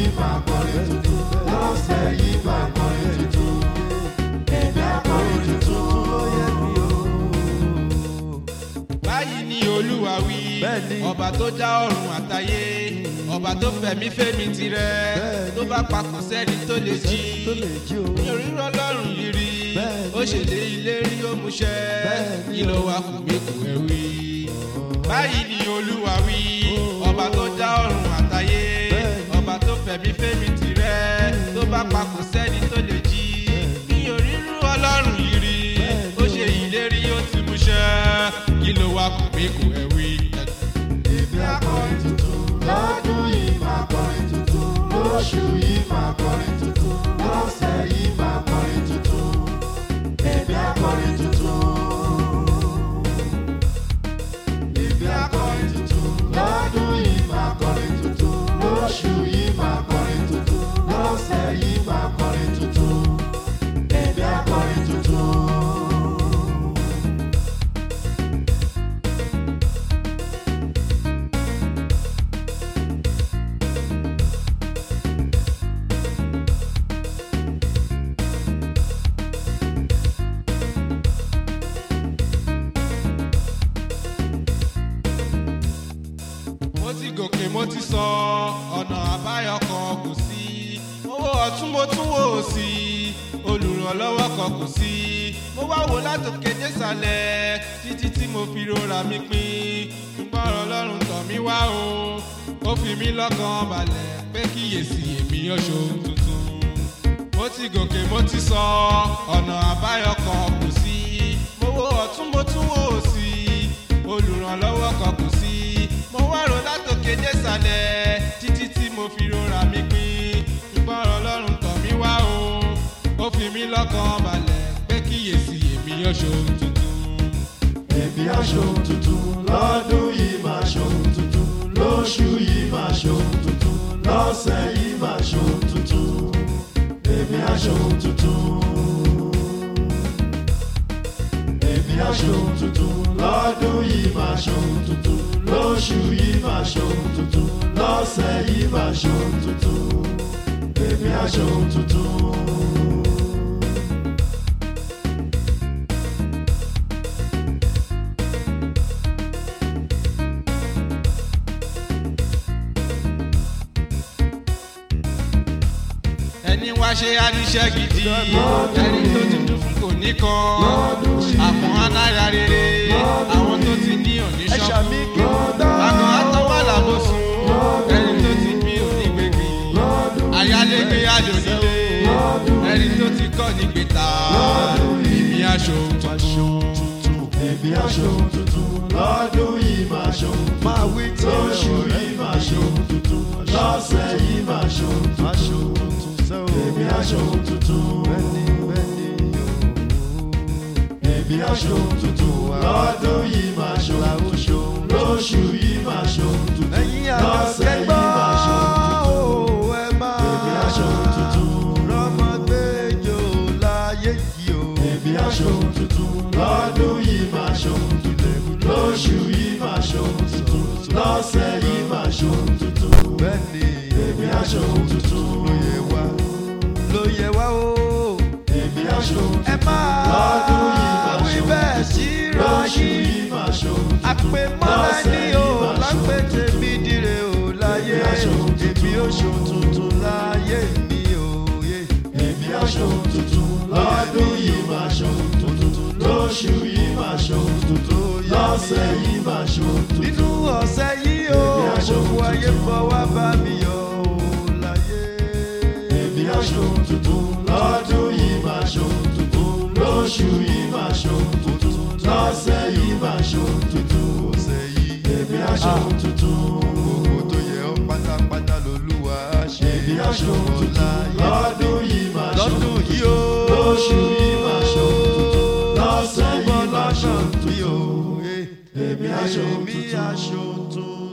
yìí máa kọrin tuntun lọ́sẹ̀ yìí máa kọrin tuntun èmi á kọrin tuntun. báyìí ni olúwa wí Bẹ́ẹ̀ni. ọba tó já ọ̀run àtayé ọba tó fẹ̀mí fẹ́mi tirẹ̀ Bẹ́ẹ̀ni. tó bá papọ̀ sẹ́ni tó lè jí tó lè jí o. mi ò rírọ́ lọ́rùn yìí rí Bẹ́ẹ̀ni. ó ṣèlè ilé rí ó múṣẹ Bẹ́ẹ̀ni kí ló wá kù mí kù ẹ wí. báyìí ni olúwa wí ọba tó já ọ̀run àtayé Bẹ́ẹ̀ni. ọba tó fẹ̀mí fẹ́mi tirẹ̀ tó bá papọ̀ sẹ́ni tó lè jí mi ò rírọ́ ọlọ́run yìí rí ó ṣe ìlérí ó ti múṣẹ kí ló wá kù mí kù ẹ wí. èmi á kọrin tuntun lọ́dún yìí máa kọrin tuntun lóṣù yìí máa kọrin tuntun lọ́sẹ̀ yìí máa kọrin tuntun èmi á kọrin tuntun. èmi á kọrin tuntun lọ́dún yìí máa kọrin tuntun lóṣù yìí máa kọrin tuntun lọ́sẹ̀ yìí máa kọrin tuntun èmi á kọrin tuntun. mo ti gòkè mo ti sọ ọ̀nà àbáyọ kan kò sí owó ọ̀tún mo tún wò ó sí olùrànlọ́wọ́ kan kò sí mo wá wò látòkè désàlẹ̀ títí tí mo fi rora mi pin ṣùgbọ́n ọ̀rọ̀ ọlọ́run tọ̀ mí wá o ó fi mí lọ́kàn balẹ̀ pé kíyèsí èmi yóò ṣohun tuntun mo ti gòkè mo ti sọ ọ̀nà àbáyọ kan kò sí mo wo ọ̀tún mo tún wò ó sí olùrànlọ́wọ́ kan kò sí mo wá rò látòkè désàlẹ̀ títí tí mo fi rora mi pin ṣùgbọ́n ọ̀rọ̀ ọlọ́run tọ̀ mí wá o ó fi mí lọ́kàn balẹ̀ pé kíyèsí èmi yóò ṣohun tuntun. èmi á ṣohun tuntun lọ́dún yìí máa ṣohun tuntun lóṣù yìí máa ṣohun tuntun lọ́sẹ̀ yìí máa ṣohun tuntun èmi á ṣohun tuntun. èmi á ṣohun tuntun lọ́dún yìí máa ṣohun tuntun lóṣù yìí máa ṣohun tuntun lọ́sẹ̀ yìí máa ṣohun tuntun èmi á ṣohun tuntun. ẹni wá ṣe aníṣẹ́ gidi ẹni tó ti dún fún kò ní kan àmọ́ anára rere àwọn tó ti ní òní ẹ ṣàmì ṣọ́kù kí wọ́n gbọ́. àmọ́ àtọwọ́ làbòsùn ẹni tó ti bí òní gbègbè ayálégbé àjònílé ẹni tó ti kọ́ ní gbèta ìmí aṣọ tuntun. èmi á ṣohun tuntun lọ́dún yìí máa ṣohun tuntun máa wí tí lóṣù yìí máa ṣohun tuntun lọ́sẹ̀ yìí máa ṣohun máa tuntun ṣòro tuntun sẹ́ o. èmi á ṣohun tuntun bẹ́ẹ̀ni bẹ́ẹ̀ni èmi á ṣohun tuntun lọ́dún yìí máa ṣohun tuntun lóṣù yìí máa ṣohun tuntun ẹ̀yin lọ́sẹ̀ àgbẹ̀ yìí gbọ́ máa ṣohun tuntun o ẹ máa èmi á ṣohun tuntun rọ́mọgbẹ́jọ láyé yìí o. èmi á ṣohun tuntun lọ́dún yìí máa ṣohun tuntun lóṣù yìí máa ṣohun tuntun lọ́sẹ̀ yìí máa ṣohun tuntun bẹ́ẹ̀ni èmi á ṣohun tuntun ló yẹ wá ló yẹ wá o. èmi á ṣohun ẹ tuntun lọ́dún yìí máa máa wí ṣohun bẹ́ẹ̀ sí tuntun lóṣù rọ́yìn. yìí máa ṣohun tuntun àpèmọ́lá ní o lápẹ́ tèmi dire o láyé èmi ó ṣòun tuntun láyé mi o yé. èmi á ṣohun tuntun lọ́dún yìí máa ṣohun tuntun lóṣù yìí máa ṣohun tuntun lọ́sẹ̀ yìí máa ṣohun tuntun. nínú ọ̀sẹ̀ yìí o Èmi á ṣohun gbogbo ayé tuntun. fọwọ́ bá mi yọ o láyé. èmi á ṣohun tuntun lọ́dún yìí máa ṣohun tuntun lóṣù yìí máa ṣohun tuntun lọ́sẹ̀ yìí máa ṣohun tuntun. ọ̀sẹ̀ yìí èmi á ṣohun tuntun. gbogbo tó yẹ ọ́ pátápátá lolúwa ṣe èmi á ṣohun tuntun láyé. lọ́dún yìí máa ṣohun lọ́dún tuntun yìí o lóṣù yìí máa ṣohun tuntun lọ́sẹ̀ yìí máa ṣohun tuntun. tuntun. èmi á ṣohun èmi tuntun. á ṣohun tuntun.